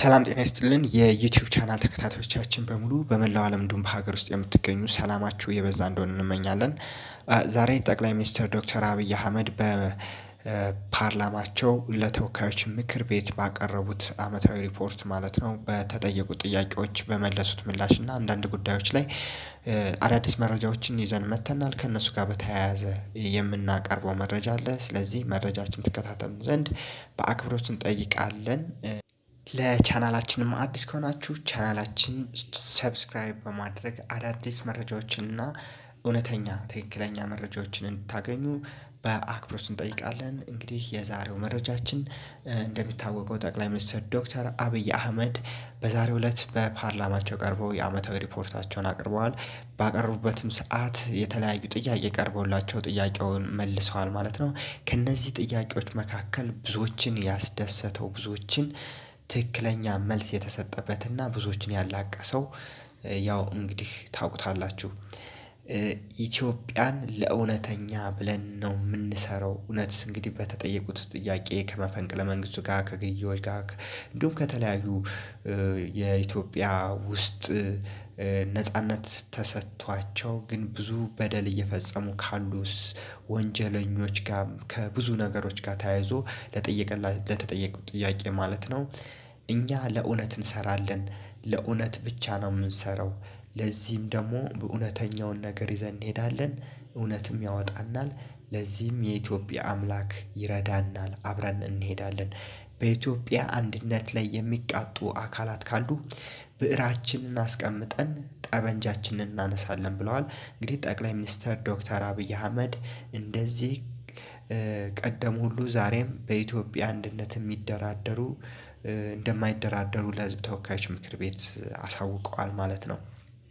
ሰላም ጤና ይስጥልን የዩቲዩብ ቻናል ተከታታዮቻችን በሙሉ በመላው ዓለም እንዲሁም በሀገር ውስጥ የምትገኙ ሰላማችሁ የበዛ እንደሆነ እንመኛለን። ዛሬ ጠቅላይ ሚኒስትር ዶክተር አብይ አህመድ በፓርላማቸው ለተወካዮች ምክር ቤት ባቀረቡት አመታዊ ሪፖርት ማለት ነው በተጠየቁት ጥያቄዎች በመለሱት ምላሽ እና አንዳንድ ጉዳዮች ላይ አዳዲስ መረጃዎችን ይዘን መጥተናል ከእነሱ ጋር በተያያዘ የምናቀርበው መረጃ አለ ስለዚህ መረጃችን ትከታተሉ ዘንድ በአክብሮት እንጠይቃለን። ለቻናላችንም አዲስ ከሆናችሁ ቻናላችን ሰብስክራይብ በማድረግ አዳዲስ መረጃዎችን እና እውነተኛ ትክክለኛ መረጃዎችን እንድታገኙ በአክብሮት እንጠይቃለን። እንግዲህ የዛሬው መረጃችን እንደሚታወቀው ጠቅላይ ሚኒስትር ዶክተር አብይ አህመድ በዛሬው እለት በፓርላማቸው ቀርበው የአመታዊ ሪፖርታቸውን አቅርበዋል ባቀረቡበትም ሰዓት የተለያዩ ጥያቄ ቀርቦላቸው ጥያቄውን መልሰዋል ማለት ነው። ከእነዚህ ጥያቄዎች መካከል ብዙዎችን ያስደሰተው ብዙዎችን ትክክለኛ መልስ የተሰጠበትና ብዙዎችን ያላቀሰው ያው እንግዲህ ታውቁታላችሁ። ኢትዮጵያን ለእውነተኛ ብለን ነው የምንሰራው እውነት እንግዲህ በተጠየቁት ጥያቄ ከመፈንቅለ መንግስቱ ጋር ከግድያዎች ጋር እንዲሁም ከተለያዩ የኢትዮጵያ ውስጥ ነጻነት ተሰጥቷቸው ግን ብዙ በደል እየፈጸሙ ካሉስ ወንጀለኞች ጋር ከብዙ ነገሮች ጋር ተያይዞ ለተጠየቁት ጥያቄ ማለት ነው። እኛ ለእውነት እንሰራለን ለእውነት ብቻ ነው የምንሰራው ለዚህም ደግሞ በእውነተኛውን ነገር ይዘን እንሄዳለን እውነትም ያወጣናል ለዚህም የኢትዮጵያ አምላክ ይረዳናል አብረን እንሄዳለን። በኢትዮጵያ አንድነት ላይ የሚቃጡ አካላት ካሉ ብዕራችንን አስቀምጠን ጠበንጃችንን እናነሳለን ብለዋል። እንግዲህ ጠቅላይ ሚኒስተር ዶክተር አብይ አህመድ እንደዚህ ቀደም ሁሉ ዛሬም በኢትዮጵያ አንድነት የሚደራደሩ እንደማይደራደሩ ለህዝብ ተወካዮች ምክር ቤት አሳውቀዋል ማለት ነው።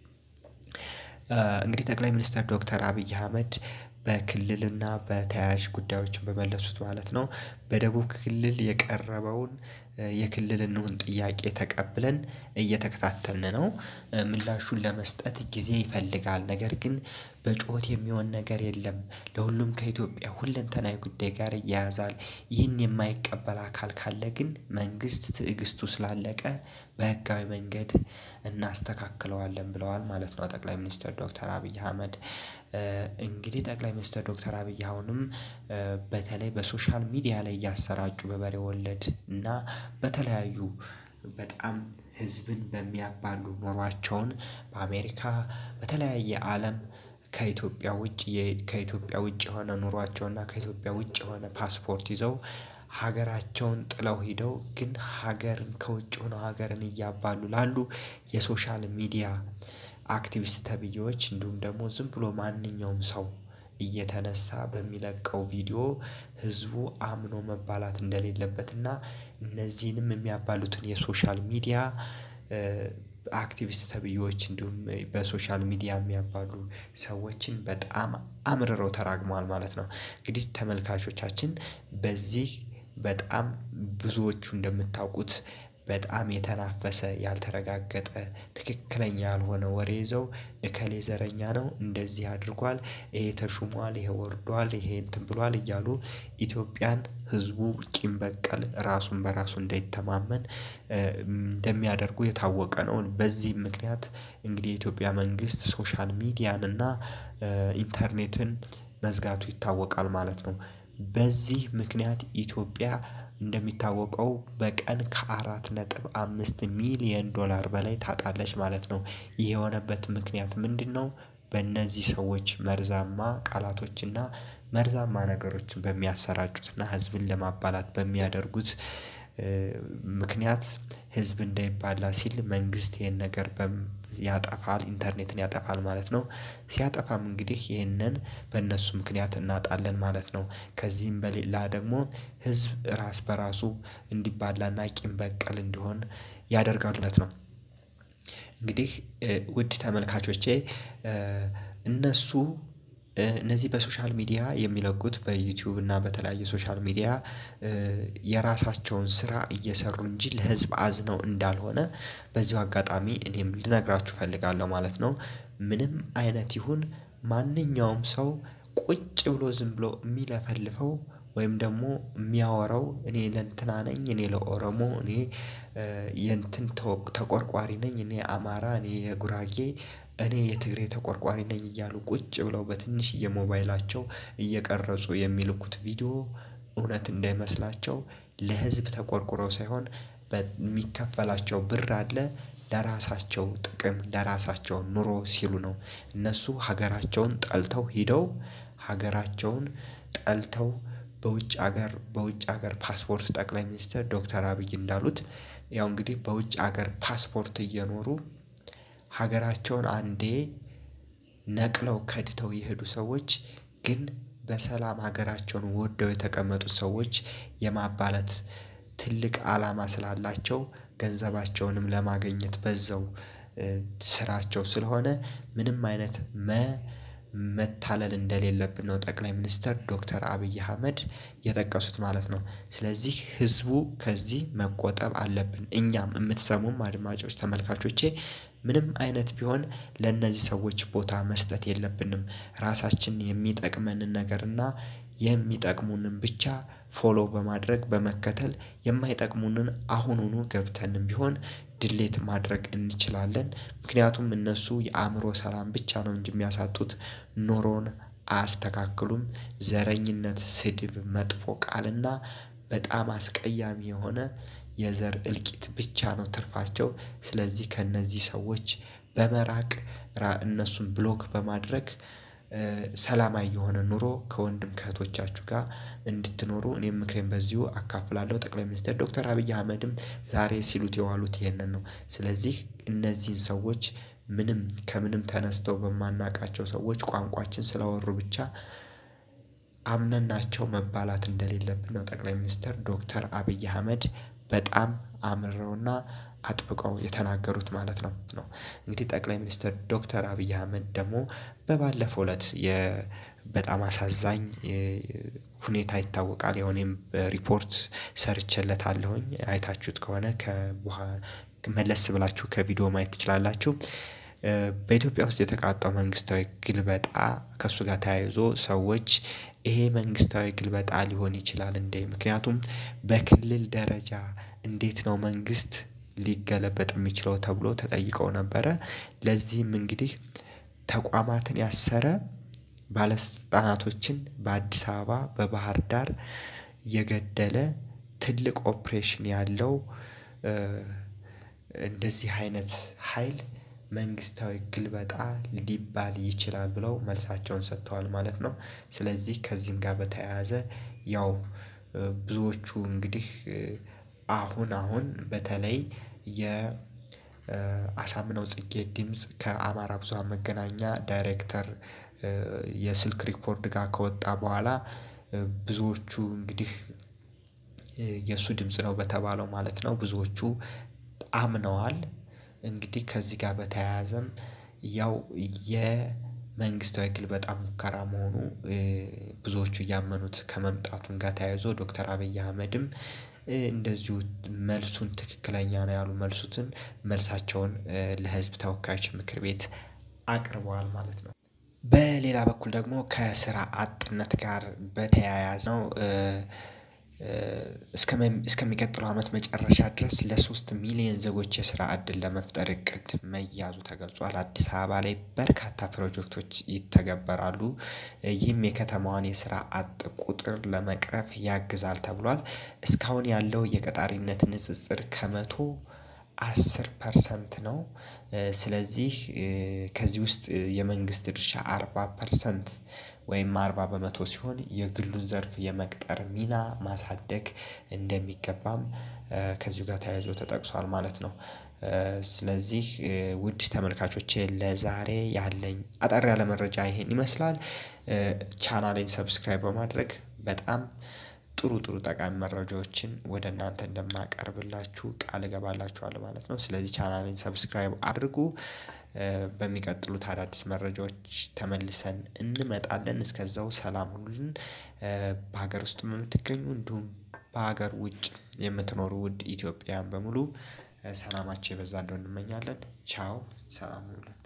እንግዲህ ጠቅላይ ሚኒስተር ዶክተር አብይ አህመድ በክልልና በተያያዥ ጉዳዮችን በመለሱት ማለት ነው በደቡብ ክልል የቀረበውን የክልል እንሁን ጥያቄ ተቀብለን እየተከታተልን ነው። ምላሹን ለመስጠት ጊዜ ይፈልጋል ነገር ግን በጩኸት የሚሆን ነገር የለም። ለሁሉም ከኢትዮጵያ ሁለንተናዊ ጉዳይ ጋር ይያያዛል ይህን የማይቀበል አካል ካለ ግን መንግስት ትዕግስቱ ስላለቀ በህጋዊ መንገድ እናስተካክለዋለን ብለዋል ማለት ነው። ጠቅላይ ሚኒስተር ዶክተር አብይ አህመድ እንግዲህ ጠቅላይ ሚኒስተር ዶክተር አብይ አሁንም በተለይ በሶሻል ሚዲያ ላይ እያሰራጩ በበሬ ወለድ እና በተለያዩ በጣም ህዝብን በሚያባሉ ኑሯቸውን በአሜሪካ በተለያየ አለም ከኢትዮጵያ ውጭ ከኢትዮጵያ ውጭ የሆነ ኑሯቸውና ከኢትዮጵያ ውጭ የሆነ ፓስፖርት ይዘው ሀገራቸውን ጥለው ሄደው ግን ሀገርን ከውጭ ሆነው ሀገርን እያባሉ ላሉ የሶሻል ሚዲያ አክቲቪስት ተብዬዎች እንዲሁም ደግሞ ዝም ብሎ ማንኛውም ሰው እየተነሳ በሚለቀው ቪዲዮ ህዝቡ አምኖ መባላት እንደሌለበትና እነዚህንም የሚያባሉትን የሶሻል ሚዲያ አክቲቪስት ተብዬዎች እንዲሁም በሶሻል ሚዲያ የሚያባሉ ሰዎችን በጣም አምርረው ተራግመዋል ማለት ነው። እንግዲህ ተመልካቾቻችን በዚህ በጣም ብዙዎቹ እንደምታውቁት በጣም የተናፈሰ ያልተረጋገጠ ትክክለኛ ያልሆነ ወሬ ይዘው እከሌ ዘረኛ ነው እንደዚህ አድርጓል ይሄ ተሹሟል ይሄ ወርዷል ይሄ እንትን ብሏል እያሉ ኢትዮጵያን ህዝቡ ቂም በቀል ራሱን በራሱ እንዳይተማመን እንደሚያደርጉ የታወቀ ነው። በዚህም ምክንያት እንግዲህ የኢትዮጵያ መንግስት ሶሻል ሚዲያን እና ኢንተርኔትን መዝጋቱ ይታወቃል ማለት ነው። በዚህ ምክንያት ኢትዮጵያ እንደሚታወቀው በቀን ከአራት ነጥብ አምስት ሚሊየን ዶላር በላይ ታጣለች ማለት ነው። ይህ የሆነበት ምክንያት ምንድነው? በእነዚህ ሰዎች መርዛማ ቃላቶችና መርዛማ ነገሮችን በሚያሰራጩትና ህዝብን ለማባላት በሚያደርጉት ምክንያት ህዝብ እንዳይባላ ሲል መንግስት ይሄን ነገር ያጠፋል ኢንተርኔትን ያጠፋል ማለት ነው። ሲያጠፋም እንግዲህ ይህንን በእነሱ ምክንያት እናጣለን ማለት ነው። ከዚህም በሌላ ደግሞ ህዝብ ራስ በራሱ እንዲባላና ቂም በቀል እንዲሆን ያደርጋሉ ማለት ነው። እንግዲህ ውድ ተመልካቾቼ እነሱ እነዚህ በሶሻል ሚዲያ የሚለቁት በዩቲዩብ እና በተለያዩ ሶሻል ሚዲያ የራሳቸውን ስራ እየሰሩ እንጂ ለህዝብ አዝነው እንዳልሆነ በዚሁ አጋጣሚ እኔም ልነግራችሁ እፈልጋለሁ ማለት ነው። ምንም አይነት ይሁን ማንኛውም ሰው ቁጭ ብሎ ዝም ብሎ የሚለፈልፈው ወይም ደግሞ የሚያወራው እኔ ለእንትና ነኝ እኔ ለኦሮሞ እኔ የእንትን ተቆርቋሪ ነኝ እኔ አማራ እኔ የጉራጌ እኔ የትግሬ ተቆርቋሪ ነኝ እያሉ ቁጭ ብለው በትንሽዬ ሞባይላቸው እየቀረጹ የሚልኩት ቪዲዮ እውነት እንዳይመስላቸው ለህዝብ ተቆርቁረው ሳይሆን በሚከፈላቸው ብር አለ ለራሳቸው ጥቅም ለራሳቸው ኑሮ ሲሉ ነው። እነሱ ሀገራቸውን ጠልተው ሄደው ሀገራቸውን ጠልተው በውጭ ሀገር በውጭ ሀገር ፓስፖርት ጠቅላይ ሚኒስተር ዶክተር አብይ እንዳሉት ያው እንግዲህ በውጭ ሀገር ፓስፖርት እየኖሩ ሀገራቸውን አንዴ ነቅለው ከድተው የሄዱ ሰዎች ግን በሰላም ሀገራቸውን ወደው የተቀመጡት ሰዎች የማባለት ትልቅ አላማ ስላላቸው ገንዘባቸውንም ለማግኘት በዛው ስራቸው ስለሆነ ምንም አይነት መታለል እንደሌለብን ነው ጠቅላይ ሚኒስተር ዶክተር አብይ አህመድ የጠቀሱት ማለት ነው። ስለዚህ ህዝቡ ከዚህ መቆጠብ አለብን እኛም የምትሰሙም አድማጮች ተመልካቾቼ ምንም አይነት ቢሆን ለእነዚህ ሰዎች ቦታ መስጠት የለብንም። ራሳችንን የሚጠቅመንን ነገር እና የሚጠቅሙንን ብቻ ፎሎ በማድረግ በመከተል የማይጠቅሙንን አሁኑኑ ገብተንም ቢሆን ድሌት ማድረግ እንችላለን። ምክንያቱም እነሱ የአእምሮ ሰላም ብቻ ነው እንጂ የሚያሳጡት ኑሮን አያስተካክሉም። ዘረኝነት ስድብ መጥፎ ቃልና በጣም አስቀያሚ የሆነ የዘር እልቂት ብቻ ነው ትርፋቸው። ስለዚህ ከእነዚህ ሰዎች በመራቅ እነሱን ብሎክ በማድረግ ሰላማዊ የሆነ ኑሮ ከወንድም ከእህቶቻችሁ ጋር እንድትኖሩ እኔም ምክሬን በዚሁ አካፍላለሁ። ጠቅላይ ሚኒስትር ዶክተር አብይ አህመድም ዛሬ ሲሉት የዋሉት ይህንን ነው። ስለዚህ እነዚህን ሰዎች ምንም ከምንም ተነስተው በማናውቃቸው ሰዎች ቋንቋችን ስላወሩ ብቻ አምነናቸው መባላት እንደሌለብን ነው ጠቅላይ ሚኒስተር ዶክተር አብይ አህመድ በጣም አምረውና አጥብቀው የተናገሩት ማለት ነው ነው። እንግዲህ ጠቅላይ ሚኒስትር ዶክተር አብይ አህመድ ደግሞ በባለፈው እለት በጣም አሳዛኝ ሁኔታ ይታወቃል ያው እኔም ሪፖርት ሰርቼለታለሁኝ አይታችሁት ከሆነ መለስ ብላችሁ ከቪዲዮ ማየት ትችላላችሁ። በኢትዮጵያ ውስጥ የተቃጣው መንግስታዊ ግልበጣ ከእሱ ጋር ተያይዞ ሰዎች ይሄ መንግስታዊ ግልበጣ ሊሆን ይችላል እንዴ? ምክንያቱም በክልል ደረጃ እንዴት ነው መንግስት ሊገለበጥ የሚችለው ተብሎ ተጠይቀው ነበረ። ለዚህም እንግዲህ ተቋማትን ያሰረ ባለስልጣናቶችን በአዲስ አበባ በባህር ዳር የገደለ ትልቅ ኦፕሬሽን ያለው እንደዚህ አይነት ሀይል መንግስታዊ ግልበጣ ሊባል ይችላል ብለው መልሳቸውን ሰጥተዋል ማለት ነው። ስለዚህ ከዚህም ጋር በተያያዘ ያው ብዙዎቹ እንግዲህ አሁን አሁን በተለይ የ አሳምነው ጽጌ ድምጽ ከአማራ ብዙሃን መገናኛ ዳይሬክተር የስልክ ሪኮርድ ጋር ከወጣ በኋላ ብዙዎቹ እንግዲህ የእሱ ድምጽ ነው በተባለው ማለት ነው ብዙዎቹ አምነዋል። እንግዲህ ከዚህ ጋር በተያያዘም ያው የመንግስታዊ ግልበጣ ሙከራ መሆኑ ብዙዎቹ እያመኑት ከመምጣቱም ጋር ተያይዞ ዶክተር አብይ አህመድም እንደዚሁ መልሱን ትክክለኛ ነው ያሉ መልሱትን መልሳቸውን ለህዝብ ተወካዮች ምክር ቤት አቅርበዋል ማለት ነው። በሌላ በኩል ደግሞ ከስራ አጥነት ጋር በተያያዘ ነው። እስከሚቀጥለው አመት መጨረሻ ድረስ ለሶስት ሚሊየን ዜጎች የስራ እድል ለመፍጠር እቅድ መያዙ ተገልጿል አዲስ አበባ ላይ በርካታ ፕሮጀክቶች ይተገበራሉ። ይህም የከተማዋን የስራ አጥ ቁጥር ለመቅረፍ ያግዛል ተብሏል። እስካሁን ያለው የቀጣሪነት ንጽጽር ከመቶ አስር ፐርሰንት ነው። ስለዚህ ከዚህ ውስጥ የመንግስት ድርሻ አርባ ፐርሰንት ወይም አርባ በመቶ ሲሆን የግሉን ዘርፍ የመቅጠር ሚና ማሳደግ እንደሚገባም ከዚሁ ጋር ተያይዞ ተጠቅሷል ማለት ነው። ስለዚህ ውድ ተመልካቾቼ ለዛሬ ያለኝ አጠር ያለ መረጃ ይሄን ይመስላል። ቻናሌን ሰብስክራይብ በማድረግ በጣም ጥሩ ጥሩ ጠቃሚ መረጃዎችን ወደ እናንተ እንደማቀርብላችሁ ቃል እገባላችኋለሁ ማለት ነው። ስለዚህ ቻናሌን ሰብስክራይብ አድርጉ። በሚቀጥሉት አዳዲስ መረጃዎች ተመልሰን እንመጣለን እስከዛው ሰላም ሁኑልን። በሀገር ውስጥ የምትገኙ እንዲሁም በሀገር ውጭ የምትኖሩ ውድ ኢትዮጵያውያን በሙሉ ሰላማችሁ የበዛ እንዲሆን እንመኛለን። ቻው ሰላም ሁኑልን